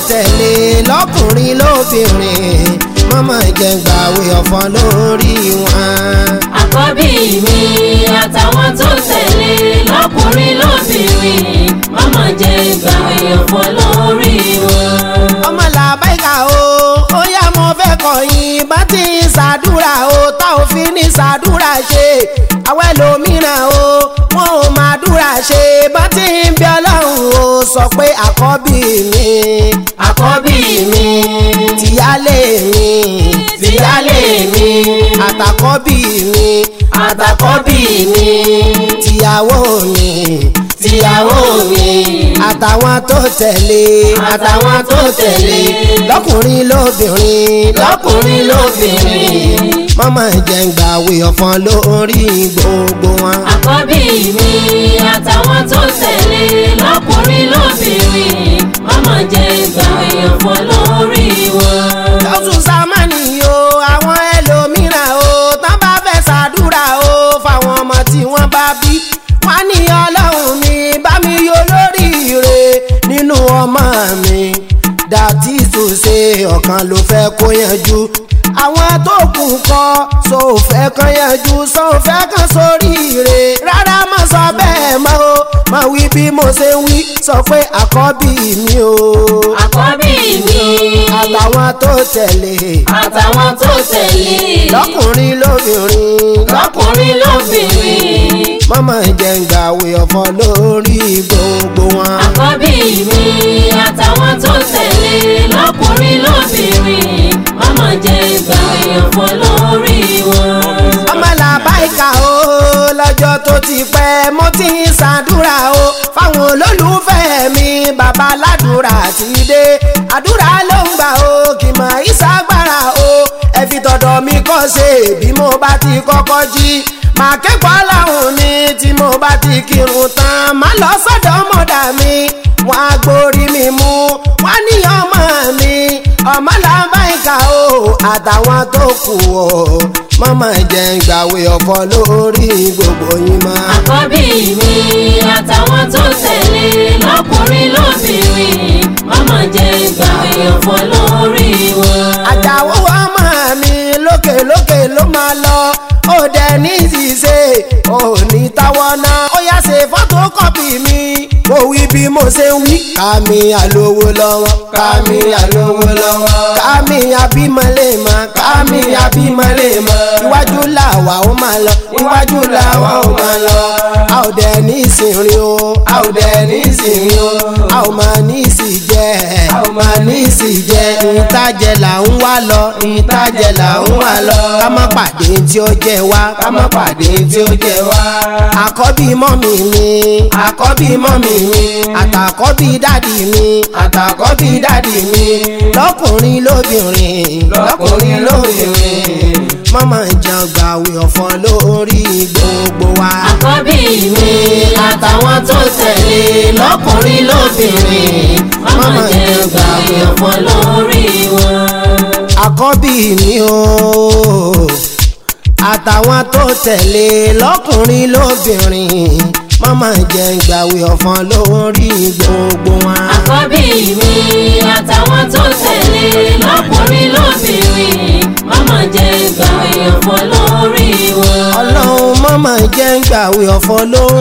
tẹ̀lé lọ́kùnrin lóbìnrin mọ́mọ́ jẹ́ ń gbàwé ọ̀fọ̀ lórí wọn. àkọ́bí mi àtàwọn tó tẹ̀lé lọ́kùnrin lóbìnrin mọ́mọ́ jẹ́ ìgbàwé ọ̀fọ̀ lórí wọn. ọmọ làbáìkà o ó yá mo fẹ́ kọ̀yìn bá ti ń ṣàdúrà o tá ò fi ní ṣàdúrà ṣe àwọn ẹlòmíràn o wọn ò máa dúrà ṣe bá ti ń bí ọlọ́run o sọ pé àkọ́bí mi àkọ́bí mi tìyálé mi tìyálé mi àtàkọ́bí mi àtàkọ́bí mi tìyàwó mi tìyàwó mi àtàwọn tó tẹ̀lé àtàwọn tó tẹ̀lé lọ́kùnrin lóbìnrin lọ́kùnrin lóbìnrin mọ́mọ́ jẹ́ ń gbàwé ọ̀fọ̀n lórí gbogbo wọn. àkọ́bí mi àtàwọn tó tẹ̀lé lọ́kùnrin lóbìnrin mọ́mọ́ jẹ́ ìgbàwé ọ̀fọ̀ lórí wọn. lọ́sùn sámánì o àwọn ẹlòmíràn o tán bá fẹ́ ṣàdúrà o fáwọn ọmọ tí wọ́n bá bí wọ́n ní ọlọ́run mi bá mi yọ lóríire nínú ọmọ mi dàtí tó ṣe ọ̀kan ló fẹ́ kó yanjú àwọn tó kù kọ́ so fẹ́ kan yanjú so fẹ́ kan sóríire rárá má sọ bẹ́ẹ̀ mọ́ o má wí bí mo ṣe ń wí sọ pé àkọ́bí mi o àkọ́bí mi àtàwọn tó tẹ̀lé àtàwọn tó tẹ̀lé lọ́kùnrin lóbìnrin lọ́kùnrin lóbìnrin mọ́mọ́ jẹ́ ń gbàwé ọ̀fọ̀ lórí gbogbo wọn. àkọ́bí mi àtàwọn tó tẹ̀lé lọ́kùnrin lóbìnrin mọ́mọ́ jẹ́ ìgbàwé ọ̀fọ̀ lórí wọn. ọmọ làbáìkà o lọ́jọ́ tó ti pẹ́ mo ti ń ṣàdúrà o fáwọn olólùfẹ́ mi bàbá ládùúrà ti dé àdúrà ló ń gbà o kì mọ̀ ìṣàgbára o ẹ fi tọ̀dọ̀ mi kọ́ ṣe bí mo bá ti kọ́kọ́ jí màá kẹ́kọ̀ọ́ láwọn ni tí mo bá ti kírun tán má lọ sọ́dọ̀ mọ̀dà mi wọ́n á gbórí mi mú wọ́n ní ọmọ mi ọmọ làbáìkà o àtàwọn tó kù o mọ́mọ́ jẹ́ ń gbàwé ọ̀fọ̀ lórí gbogbo yín mọ́. àkọ́bí mi àtàwọn tó tẹ̀lé lọ́kùnrin lóbìnrin mọ́mọ́ jẹ́ ìgbàwé ọ̀fọ̀ lórí wọn. àjàwó ọmọ mi lókè lókè ló máa lọ ó dẹ ní ìṣiṣẹ́ ò ní táwọn náà ó yá ṣe fọ́tò kọ́pì mi mo wí bí mo ṣe ń wí. kàmí àlówó lọ́wọ́ kàmí àlówó lọ́wọ́ kàmí àbímọ́lẹ́mọ́ kàmí àbímọ́lẹ́mọ́ iwájú làwa ó máa lọ iwájú làwa ó máa lọ a ò dẹ ní ìsìnrin o a ò dẹ ní ìsìnrin o a ò máa ní ìsìnjẹ a ò máa ní ìsìnjẹ ìtajẹ là ń wá lọ ìtajẹ là ń wá lọ ká má pàdé tí ó jẹ wá ká má pàdé tí ó jẹ wá. àkọ́bí mọ́mì mi àkọ́bí mọ́mì mi àtàkọ́bí dádì mi àtàkọ́bí dádì mi lọ́kùnrin lóbìnrin lọ́kùnrin lóbìnrin mọ́mọ́ jẹ́ gbàwé ọ̀fọ̀ lórí gbogbo wa. àkọ́bí mi àtàwọn tó tẹ̀lé lọ́kùnrin lóbìnrin mọ́mọ́ jẹ́ ìgbàwé ọ̀fọ̀ lórí wọn. àkọ́bí mi o àtàwọn tó tẹ̀lé lọ́kùnrin lóbìnrin mọ́mọ́ jẹ́ gbàwé ọ̀fọ̀ lórí gbogbo wọn. àkọ́bí mi àtàwọn tó tẹ̀lé lọ́kùnrin lóbìnrin mọ́mọ́ jẹ́ ìgbàwé ọ̀fọ̀ lórí wọn. ọlọ́run mọ́mọ́ jẹ́ gbàwé ọ̀fọ̀ lórí.